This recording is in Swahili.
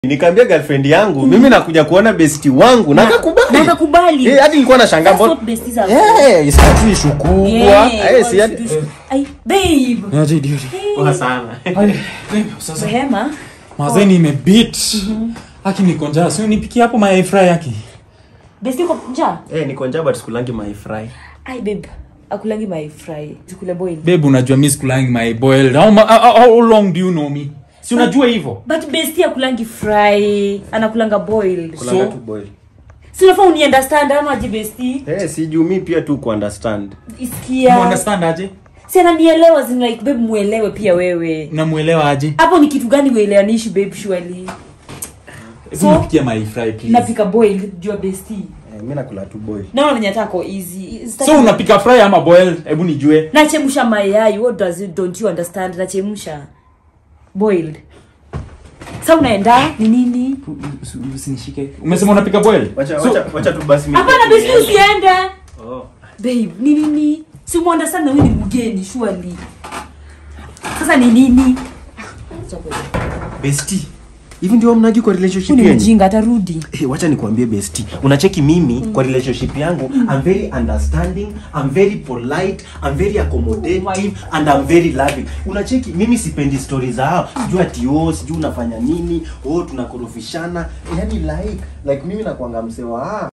nikaambia girlfriend yangu mimi nakuja kuona besti wangu na akakubali na akakubali. Eh, hadi nilikuwa nashangaa That's mbona what besties are eh si ati issue kubwa Yeah, eh si what ati to do. Ay, babe. Niaje idiot. poa sana Ay, babe, sasa Rehema. mazee nimebit aki niko njaa si unipikie hapo mayai fry yake Bestie uko njaa? eh niko njaa but sikulangi my fry Ai babe. Akulangi my fry. Zikule boil. babe unajua mi sikulangi my boiled how, ma- how, how long do you know me si unajua hivyo But bestie akulangi fry. Anakulanga boiled. kulanga So- tu boil Si unafaa uni understand ama aje bestie? eh si juu mi pia tu ku understand You Isikia. understand aje Si ananielewa zin like babe muelewe pia wewe. namuelewa aje Hapo ni kitu gani uelewanishi babe surely? Hebu So- nipikie mayai fry please Napika boiled jua bestie. eh mimi nakula tu boil Naona venye atako easy. Sitaki- so unapika fry ama boiled hebu nijue nachemsha mayai what does it, don't you understand nachemsha boiled sa unaenda ni nini usinishike umesema unapika boiled wacha So- wacha wacha tu basi mimi hapana besi usiende oh babe ni nini si muunderstand na huyu ni mgeni surely sasa ni nini besti hivi ndio mnaji kwa relationship Huyu ni yenu mjinga atarudi Hey, wacha nikuambie besti unacheki mimi kwa relationship yangu i'm very understanding i'm very polite i'm very accommodative Oh my and i'm very loving unacheki mimi sipendi stories za hao sijui ati oh sijui unafanya nini oh tunakorofishana yani like like mimi nakuanga msewa ah